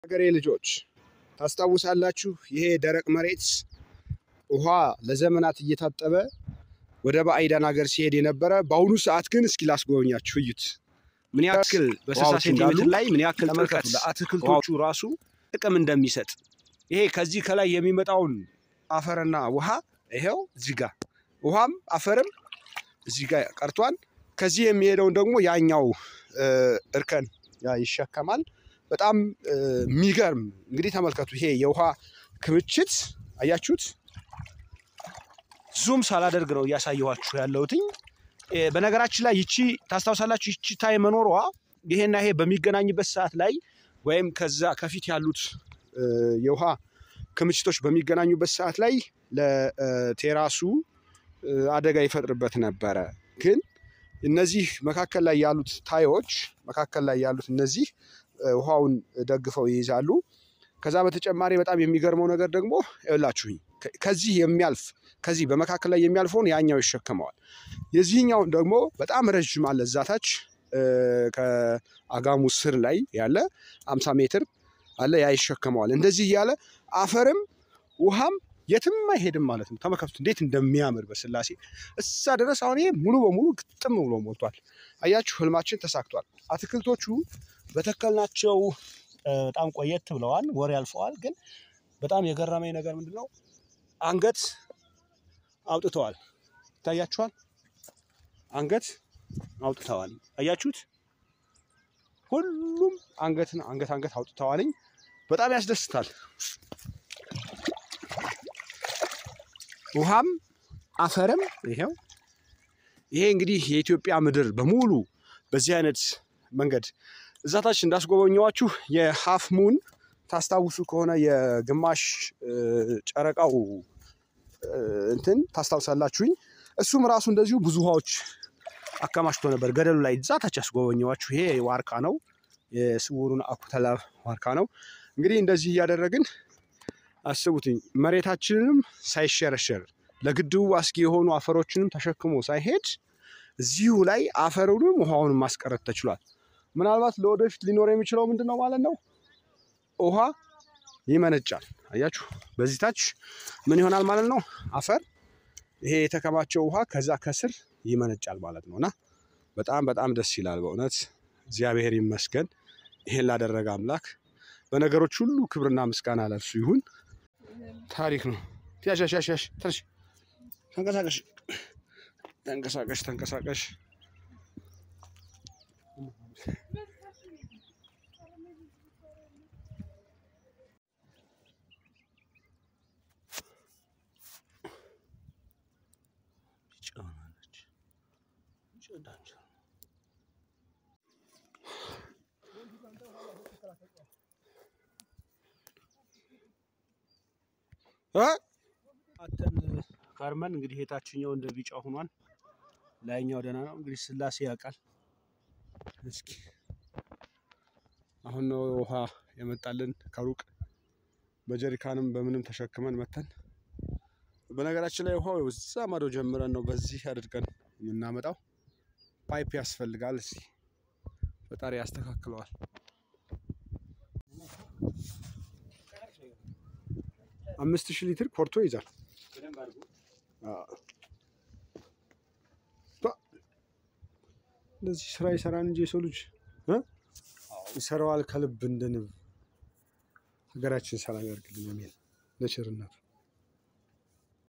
ሀገሬ ልጆች ታስታውሳላችሁ? ይሄ ደረቅ መሬት ውሃ ለዘመናት እየታጠበ ወደ ባዕዳን ሀገር ሲሄድ የነበረ በአሁኑ ሰዓት ግን እስኪ ላስጎበኛችሁ፣ እዩት ምን ያክል በስልሳ ውሃዎች ሴንቲሜትር እንዳሉ ላይ ምን ያክል ተመልከቱ። ጥልቀት ለአትክልቶቹ ራሱ ጥቅም እንደሚሰጥ ይሄ ከዚህ ከላይ የሚመጣውን አፈርና ውሃ ይሄው እዚህ ጋር ውሃም አፈርም እዚህ ጋር ቀርቷል። ከዚህ የሚሄደውን ደግሞ ያኛው እ፣ እርከን ያ ይሸከማል። በጣም እ፣ የሚገርም እንግዲህ ተመልከቱ። ይሄ የውሃ ክምችት አያችሁት? ዙም ሳላደርግ ነው እያሳየኋችሁ ያለሁትኝ። እ፣ በነገራችን ላይ ይቺ ታስታውሳላችሁ፣ ይቺ ታይ መኖሯ ይሄና ይሄ በሚገናኝበት ሰዓት ላይ ወይም ከዛ ከፊት ያሉት እ፣ የውሃ ክምችቶች በሚገናኙበት ሰዓት ላይ ለቴራሱ እ፣ አደጋ ይፈጥርበት ነበረ። ግን እነዚህ መካከል ላይ ያሉት ታዮች መካከል ላይ ያሉት እነዚህ እ፣ ውሃውን ደግፈው ይይዛሉ። ከዛ በተጨማሪ በጣም የሚገርመው ነገር ደግሞ ይኸውላችሁኝ ከ- ከዚህ የሚያልፍ ከዚህ በመካከል ላይ የሚያልፈውን ያኛው ይሸከመዋል። የዚህኛውን ደግሞ በጣም ረዥም አለ እዛታች ከአጋሙ ስር ላይ ያለ 50 ሜትር አለ ያ ይሸከመዋል። እንደዚህ እያለ አፈርም ውሃም የትም አይሄድም ማለት ነው። ተመልከቱት እንዴት እንደሚያምር በስላሴ እዛ ድረስ አሁን ይሄ ሙሉ በሙሉ ግጥም ብሎ ሞልቷል። አያችሁ ህልማችን ተሳክቷል። አትክልቶቹ በተከልናቸው እ፣ በጣም ቆየት ብለዋል፣ ወር ያልፈዋል። ግን በጣም የገረመኝ ነገር ምንድን ነው? አንገት አውጥተዋል። ይታያችኋል። አንገት አውጥተዋል። አያችሁት? ሁሉም አንገትን አንገት አንገት አውጥተዋልኝ። በጣም ያስደስታል። ውሃም አፈርም ይሄው። ይሄ እንግዲህ የኢትዮጵያ ምድር በሙሉ በዚህ አይነት መንገድ እዛታች እንዳስጎበኘዋችሁ የሀፍ ሙን ታስታውሱ ከሆነ የግማሽ እ፣ ጨረቃው እ፣ እንትን ታስታውሳላችሁኝ። እሱም ራሱ እንደዚሁ ብዙ ውሃዎች አከማችቶ ነበር ገደሉ ላይ እዛታች ያስጎበኘዋችሁ። ይሄ ዋርካ ነው፣ የስውሩን አኩተላ ዋርካ ነው። እንግዲህ እንደዚህ እያደረግን አስቡትኝ መሬታችንንም ሳይሸረሸር ለግድቡ አስጊ የሆኑ አፈሮችንም ተሸክሞ ሳይሄድ እዚሁ ላይ አፈሩንም ውሃውንም ማስቀረት ተችሏል። ምናልባት ለወደፊት ሊኖር የሚችለው ምንድን ነው ማለት ነው? ውሃ ይመነጫል። አያችሁ፣ በዚህ ታች ምን ይሆናል ማለት ነው? አፈር ይሄ የተከማቸው ውሃ ከዛ ከስር ይመነጫል ማለት ነው። እና በጣም በጣም ደስ ይላል በእውነት እግዚአብሔር ይመስገን ይሄን ላደረገ አምላክ። በነገሮች ሁሉ ክብርና ምስጋና ለእርሱ ይሁን። ታሪክ ነው። ያሽ ያሽ ያሽ ያሽ ተነሽ፣ ተንቀሳቀሽ፣ ተንቀሳቀሽ፣ ተንቀሳቀሽ። እ? አተን ከርመን እንግዲህ የታችኛው እንደ ቢጫ ሆኗል። ላይኛው ደህና ነው። እንግዲህ ስላሴ ያውቃል። እስኪ አሁን ነው ውሃ የመጣልን ከሩቅ በጀሪካንም በምንም ተሸክመን መተን። በነገራችን ላይ ውሃው እዛ ማዶ ጀምረን ነው በዚህ አድርገን የምናመጣው። ፓይፕ ያስፈልጋል። እስኪ ፈጣሪ ያስተካክለዋል። አምስት ሺህ ሊትር ኮርቶ ይዛል። አዎ። ባ- እንደዚህ ስራ ይሰራን እንጂ የሰው ልጅ እ? ይሰራዋል ከልብ እንደ ንብ። ሀገራችን ሰላም ያርግልን። አሜን። ለቸርነቱ